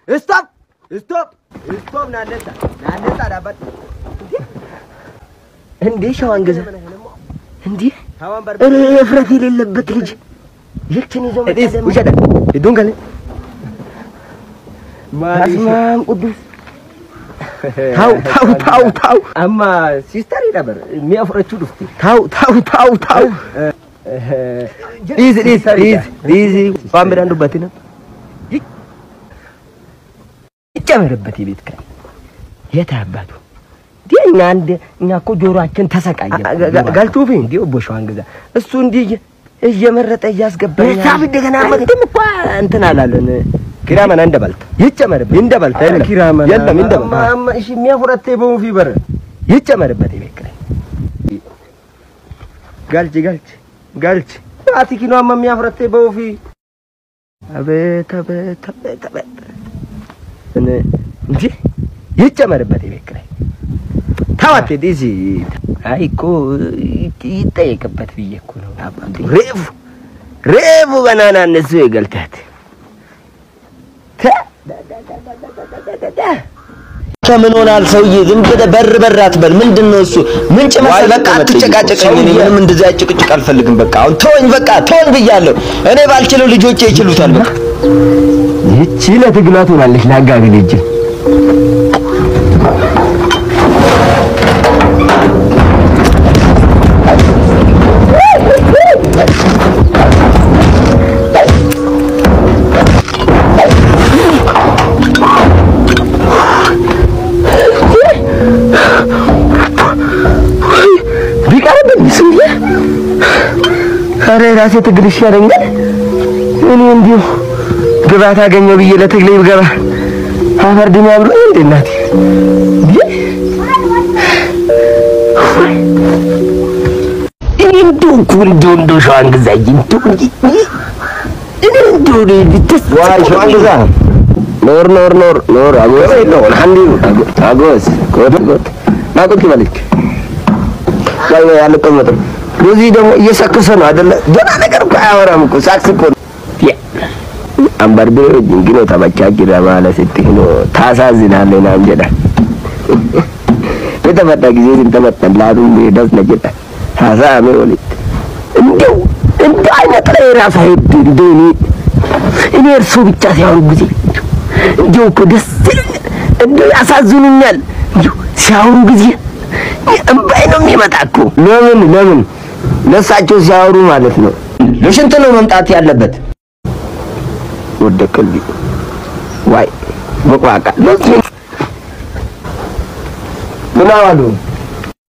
ስቶፕ ስቶፕ ስቶፕ ናነሳ ናነሳ ዳባት እንዴ ሸዋን ገዛ እንዴ ታዋን በር እኔ እፍረት የሌለበት ልጅ ይችን ይዞ መጣ እዲስ ደግሞ። ውሸዳ ሂዱን ከለ በስመ አብ ቅዱስ ታው ታው ታው ታው አማ ሲስተር ነበር የሚያፍረችው ዱፍቲ ታው ታው ታው ታው ዲዝ ዲዝ ዲዝ ዲዝ ዋን በዳንዱበት ነው ይጨመርበት የቤት ኪራይ የት አባቱ እንዴ እኛ አንድ እኛ እኮ ጆሮአችን ተሰቃየ ጋልቱፊ እንዴ ቦሻዋን ገዛ እሱ እንዲህ እየ- እየመረጠ እያስገባኝ ሂሳብ እንደገና መ- አንድም እኮ እንትን አላለን ኪራመን እንደበልት ይጨመርበት እንደበልት የለም ኪራመን የለም እንደበልት አማ እሺ የሚያፍረቴ በሙፊ በር ይጨመርበት የቤት ኪራይ ጋልቺ ጋልቺ ጋልቺ አቲኪኖ አማ የሚያፍረቴ በውፊ አቤት አቤት አቤት አቤት እኔ እንጂ ይጨመርበት የቤት ኪራይ ታዋቴ ዲዚ አይ እኮ ይጠየቅበት ብዬ እኮ ነው አባቴ ሬፉ ሬፉ በናና እነሱ የገልታት ከምን ሆናል ሰውዬ? ዝም ብለህ በር በር አትበል። ምንድን ነው እሱ? ምንጭ መሰለህ? በቃ አትጨቃጨቀኝ። እኔ ምንም እንደዛ ጭቅጭቅ አልፈልግም። በቃ አሁን ተወኝ፣ በቃ ተወኝ ብያለሁ። እኔ ባልችለው ልጆቼ ይችሉታል። በቃ ይቺ ለትግሏ ትሆናለች ለአጋግል እጅ ቢቀርብኝ ስንዴ ኧረ የራሴ ትግል ይሻለኛል። እኔ እንዲሁ ግባት አገኘው ብዬ ለትግሌ ብገባ አፈር ድሜ አብሎኝ እንዴ እናቴ እንዴ! እኔ እንደው እኮ እንደው እንደው ሸዋን ግዛኝ እንደው እንጂ እኔ እንደው እኔ ብትስ ዋይ ሸዋን ግዛ ኖር ኖር ኖር ኖር አጎስ አንዲ አጎስ ኮት ኮት ናቁት ይበልክ ላይ ላይ አልቀመጥም። እዚህ ደግሞ እየሰከሰ ነው አይደለ? ደህና ነገር እኮ አያወራም እኮ ሳክስ እኮ ነው። ያ አንበርብሬ ጅንግኖ ተመቻችረ ማለት ስትህ ነው ታሳዝናለህ ናም ጀዳ የተመጣ ጊዜ ስንተመጠላቱ ደስ ነጀዳ ሀሳሜ ወሊት እንደው እንደ አይነት ላይ ራሱ አይድ እንደው እኔ እኔ እርሱ ብቻ ሲያወሩ ጊዜ እንደው እኮ ደስ ይለኛል፣ እንደው ያሳዝኑኛል። እንደው ሲያወሩ ጊዜ እምባይ ነው የሚመጣ እኮ። ለምን ለምን ለእሳቸው ሲያወሩ ማለት ነው። ለሽንት ነው መምጣት ያለበት። ወደ ቀልቢ ዋይ መቋቃ ምን አሉ